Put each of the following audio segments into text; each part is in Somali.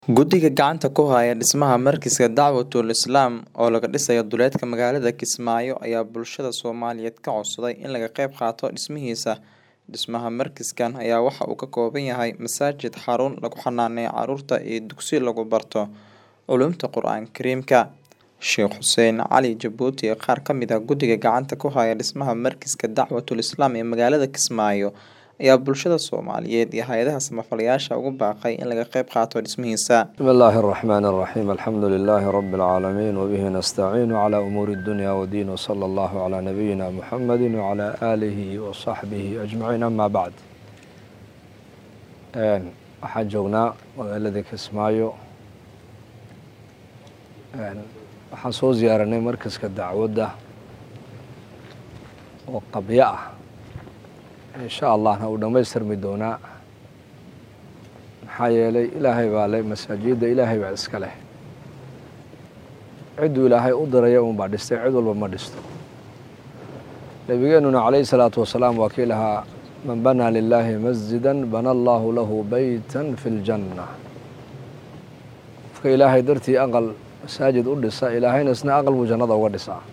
Guddiga gacanta ku haya dhismaha Markiiska Dacwatul Islaam oo laga dhisayo duleedka magaalada Kismaayo ayaa bulshada Soomaaliyeed ka codsaday in laga qayb qaato dhismihiisa. Dhismaha markiiskan ayaa waxa uu ka kooban yahay masaajid, xarun lagu xanaaneeyo carruurta iyo dugsi lagu barto culuumta Qur'aanka Kariimka. Sheekh Xuseen Cali Jabuuti iyo qaar ka mid ah guddiga gacanta ku haya dhismaha Markiiska Dacwatul Islaam ee magaalada Kismaayo ayaa bulshada Soomaaliyeed iyo hay'adaha samafalayaasha ugu baaqay in laga qayb qaato dhismihiisa. بسم الله الرحمن الرحيم الحمد لله رب العالمين وبه نستعين على أمور الدنيا والدين وصلى الله على نبينا محمد وعلى آله وصحبه أجمعين أما بعد Een, waxaan joognaa magaaladii Kismaayo Een, waxaan soo ziyaaranay markaska dacwadda oo qabyo ah insha allahna uu dhammaystirmi doonaa maxaa yeelay ilaahay baa leh masaajidda ilaahay baa iska leh cidduu ilaahay u diraya uunbaa dhistay cid walba ma dhisto nebigeenuna calayhi salaatu wasalaam waa kii lahaa man banaa lilaahi masjidan bana allahu lahu beytan fi ljanna qofka ilaahay dartii aqal masaajid u dhisa ilaahayna isna aqal buu jannada uga dhisaa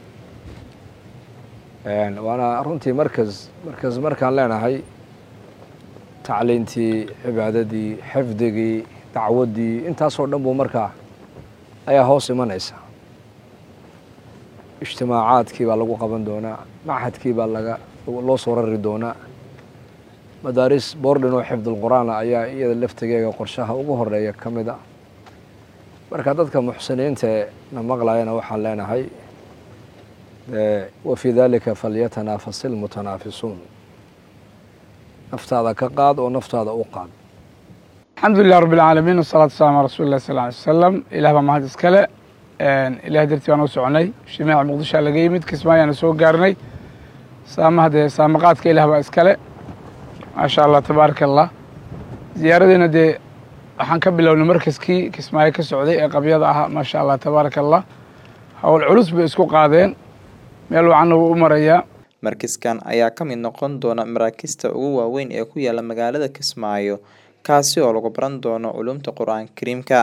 waana runtii markas markas markaan leenahay tacliintii cibaadadii xifdigii dacwaddii intaasoo dhan buu markaa ayaa hoos imanaysa ijtimaacaadkii baa lagu qaban doonaa machadkii baa laga loo soo rari doonaa madaaris boordhin oo xifdulqur'aana ayaa iyada laftigeega qorshaha ugu horeeya ka mid a marka dadka muxsiniinta ee na maqlayana waxaan leenahay wafii dalika falyatanafasi ilmutanaafisuun naftaada ka qaad oo naftaada u qaad alxamdu lilah rabi اlcaalamiin wasalatu wasalam ala rasuli lah sal alay slam ilah baa mahad iskale ilahay dartii baan u soconay shimaaca muqdishoa laga yimid kismaayaana soo gaarnay saamaha dee saamaqaadka ilah baa iskale maasha allah tabaaraka allah ziyaaradeena dee waxaan ka bilownay markaskii kismaayo ka socday ee qabyada ahaa maasha allah tabaaraka allah howl culus bay isku qaadeen meel wacanna wuu u marayaa Markiiskan ayaa ka mid noqon doona maraakiista ugu waaweyn ee ku yaala magaalada Kismaayo kaasi oo lagu baran doono culuumta Qur'aanka Kariimka